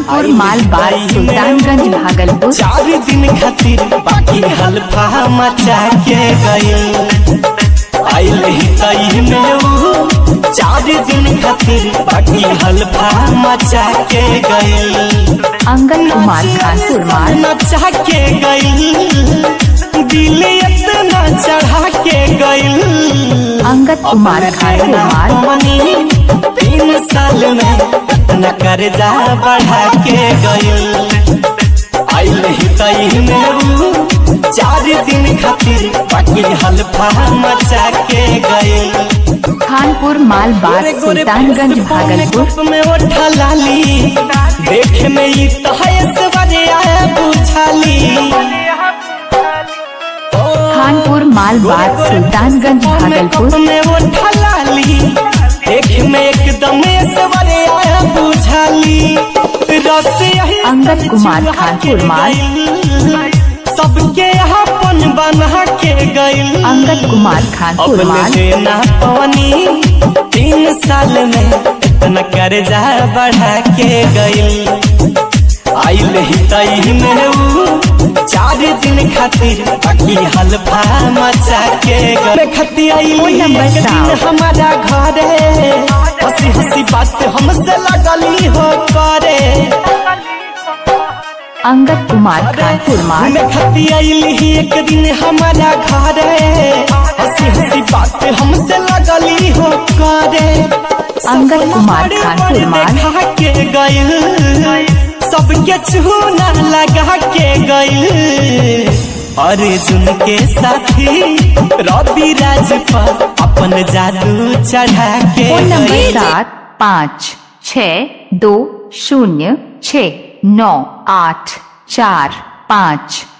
खानपुर मालबाग सुल्तानगंज भागलपुर चार दिन खातिर बाकी हल्फा मचा के गइल आइल ही तई में ऊ चार दिन खातिर बाकी हल्फा मचा के गइल अंगद कुमार खानपुर माल नचा के गइल दिल इतना चढ़ा के गइल अंगद कुमार खानपुर माल मनी तीन साल में न कर्जा बढ़ा के गइल आइल ही तई में ऊ चार दिन खातिर बाकी हल्फा मचा के गइल खानपुर मालबाग सुल्तानगंज भागलपुर में उठा लाली देख में ई तहस बजे आया बुझाली खानपुर मालबाग सुल्तानगंज भागलपुर में उठा लाली देख में एकदम सवरे आया बुझाली रस यही अंगद कुमार खानपुर माल सबके अपन बना के गइल अंगद कुमार खानपुर अब माल देना पानी तीन साल में इतना कर्जा बढ़ा के गइल आइल ही तई में ऊ चार दिन खातिर बाकी हल्फा मचा के गइल खती आइल फोन नंबर एक दिन सात। हमारा घरे हंसी हंसी बात हमसे लगली हो करे अंगद कुमार खानपुर माल मैं खती आइल ही एक दिन हमारा घरे हंसी हंसी बात हमसे लगली हो करे अंगद कुमार खानपुर माल देखा के गइल सबके चूना लगा के गइल अर्जुन के साथी रवि राज पर अपन जादू चढ़ा के फोन नंबर गइल। सात पाँच छ दो शून्य छ नौ आठ चार पाँच